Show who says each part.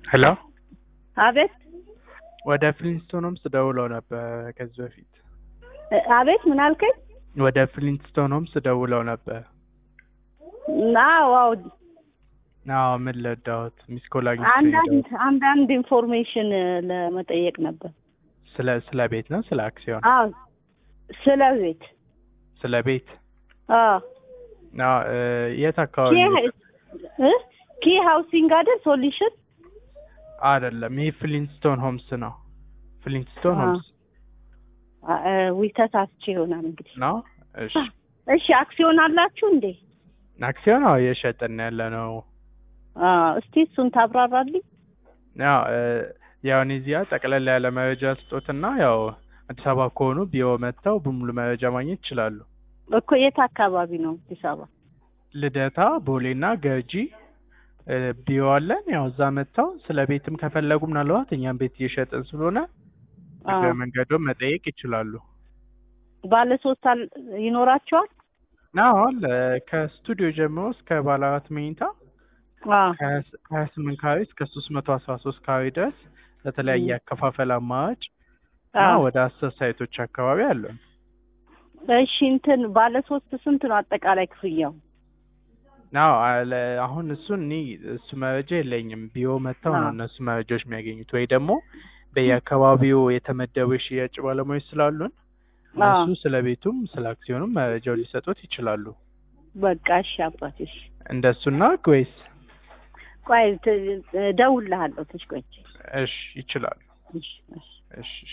Speaker 1: ሄሎ
Speaker 2: አቤት
Speaker 1: ወደ ፍሊንስቶን ሆምስ ደውለው ነበር ከዚህ በፊት
Speaker 2: እ- አቤት ምን አልከኝ?
Speaker 1: ወደ ፍሊንስቶን ሆምስ ደውለው ነበር።
Speaker 2: አዎ አዎ
Speaker 1: አዎ ምን ለዳሁት ሚስ ኮል አግኝቼ
Speaker 2: አንዳንድ
Speaker 1: የደወልኩት።
Speaker 2: አንዳንድ ኢንፎርሜሽን ለመጠየቅ ነበር።
Speaker 1: ስለ ስለ ቤት ነው ስለ አክሲዮን
Speaker 2: አዎ ስለ ቤት
Speaker 1: ስለ ቤት
Speaker 2: አዎ
Speaker 1: አዎ እ፣ የት አካባቢ
Speaker 2: ኪ እ? ኪ ሃውሲንግ አይደል ሶሉሽን
Speaker 1: አይደለም ይህ ፍሊንስቶን ሆምስ ነው ፍሊንስቶን
Speaker 2: አዎ።
Speaker 1: ሆምስ
Speaker 2: ዊ ተሳስቼ ይሆናል እንግዲህ።
Speaker 1: ነው እሺ
Speaker 2: እሺ አክሲዮን አላችሁ እንዴ?
Speaker 1: አክሲዮን አዎ እየሸጥን ያለ ነው
Speaker 2: አዎ እስቲ እሱን ታብራራልኝ።
Speaker 1: ያው እ፣ ያው እኔ እዚያ ጠቅለል ያለ መረጃ ስጦትና ያው አዲስ አበባ ከሆኑ ቢሮ መጥተው በሙሉ መረጃ ማግኘት ይችላሉ
Speaker 2: እኮ የት አካባቢ ነው አዲስ አበባ?
Speaker 1: ልደታ ቦሌና ገርጂ እ፣ ቢሮ አለን። ያው እዛ መጥተው ስለ ቤትም ከፈለጉ ምናልባት እኛም ቤት እየሸጥን ስለሆነ
Speaker 2: አዎ።
Speaker 1: እግረ መንገዶም መጠየቅ ይችላሉ።
Speaker 2: ባለ ሶስት አል- ይኖራቸዋል?
Speaker 1: አዎ አለ ከስቱዲዮ ጀምሮ እስከ ባለ አራት መኝታ
Speaker 2: አዎ
Speaker 1: ከሀያ ስምንት ካሬ እስከ ሶስት መቶ አስራ ሶስት ካሬ ድረስ ለተለያየ አከፋፈል አማራጭ እና
Speaker 2: አዎ።
Speaker 1: ወደ አስር ሳይቶች አካባቢ አለን።
Speaker 2: እሺ እንትን ባለ ሶስት ስንት ነው አጠቃላይ ክፍያው?
Speaker 1: አዎ አለ አሁን እሱን እኔ እሱ መረጃ የለኝም። ቢሮ መጥተው ነው
Speaker 2: አዎ።
Speaker 1: እነሱ መረጃዎች የሚያገኙት ወይ ደግሞ በየአካባቢው የተመደቡ የሽያጭ ባለሙያዎች ስላሉን እነሱ
Speaker 2: አዎ
Speaker 1: ስለ ቤቱም ስለ አክሲዮኑም መረጃው ሊሰጡት ይችላሉ።
Speaker 2: በቃ እሺ አባቴ እሺ።
Speaker 1: እንደሱና ወይስ?
Speaker 2: ቆይ ት- እደውልልሃለሁ ትንሽ ቆይቼ።
Speaker 1: እሺ ይችላሉ።
Speaker 2: እሺ እሺ
Speaker 1: እሺ